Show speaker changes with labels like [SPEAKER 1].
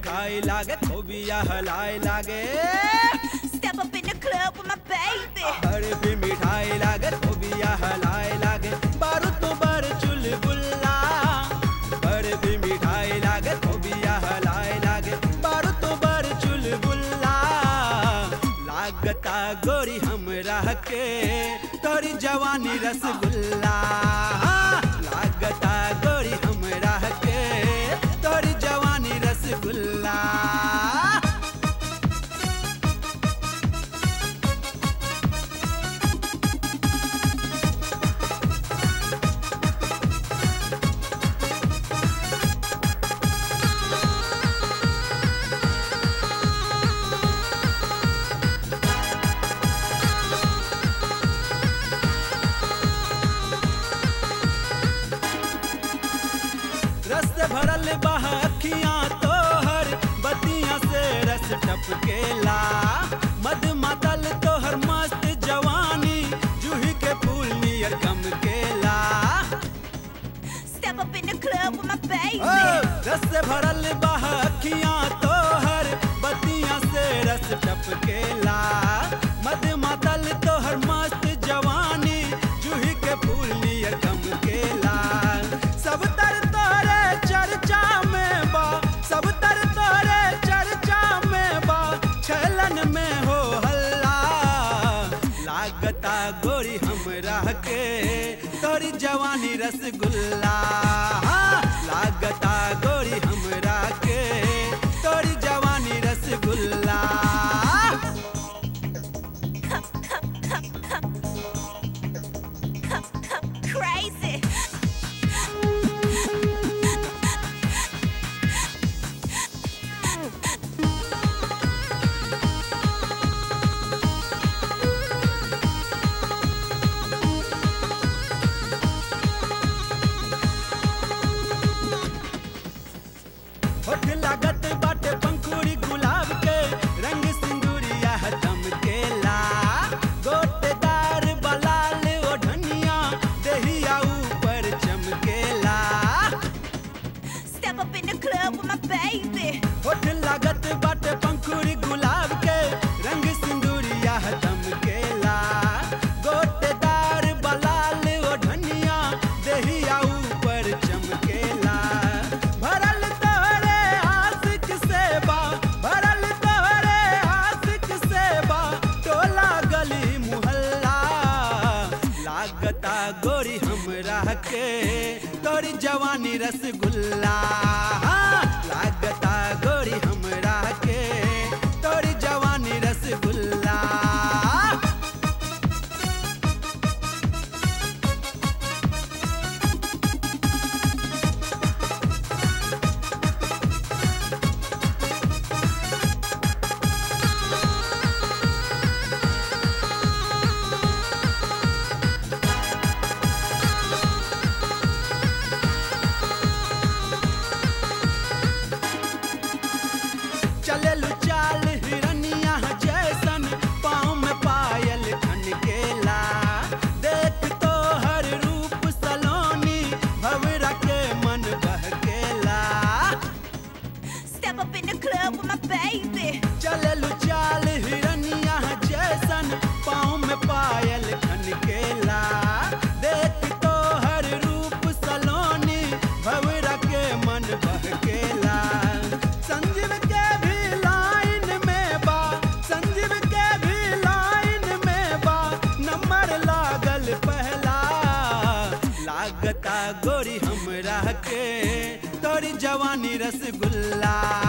[SPEAKER 1] मिठाई लागे खोबिया हलाई लागे
[SPEAKER 2] Step up in the club with my baby.
[SPEAKER 1] बर्फी मिठाई लागे खोबिया हलाई लागे बारूद तो बर चुलबुल्ला बर्फी मिठाई लागे खोबिया हलाई लागे बारूद तो बर चुलबुल्ला लागता गोरी हमरा के तोरी जवानी रसगुल्ला लागता गोरी हमरा के तोरी जवानी रसगुल्ला रस से भरल बह अखियां तोहर बतियां से रस टपकेला मद मातल तोहर मस्त जवानी जूही के फूल नियर गमकेला
[SPEAKER 2] Step up in the club with my baby.
[SPEAKER 1] ओ, रस से भरल बह अखियां तोहर बतियां से रस टपकेला मद मातल तोहर मस्त जवानी जूही के फूल नियर गमकेला सब तर तोहरे चर्चा में बा सब तर तोहरे चर्चा में बा छलन में हो हल्ला लागता गोरी हमरा के तोरी जवानी रसगुल्ला लागता गोरी हमरा के तोरी जवानी रसगुल्ला
[SPEAKER 2] Crazy.
[SPEAKER 1] होठ लागत बाटे पंखुड़ी गुलाब के रंग सिंदूरिया चमकेला गोटेदार बलाल ओढ़निया देहिया ऊपर चमकेला
[SPEAKER 2] Step up in the club with my baby.
[SPEAKER 1] होठ लागत बाटे पंखुड़ी गुलाब के रंग सिंदूरिया चमकेला गोटेदार बलाल ओढ़निया देहिया ऊपर चमकेला भरल तोहरे आशिक सेवा भरल तोहरे आशिक सेवा टोला गली मुहल्ला लागता गोरी हमरा के तोरी जवानी रसगुल्ला लागता गोरी हमरा के तोरी जवानी रसगुल्ला चलल चाल हिरनिया जैसन पाँव में पायल खनकेला देख तो हर रूप सलोनी भवरा के मन बहकेला
[SPEAKER 2] Step up in the club with my baby.
[SPEAKER 1] चलल चाल हिरनिया जैसन पाँव में पायल खनकेला देख तो हर रूप सलोनी भवरा के मन बहकेला संजीव के भी लाइन में बा संजीव के भी लाइन में बा नंबर लागल पहला लागता गोरी हमरा के तोरी जवानी रसगुल्ला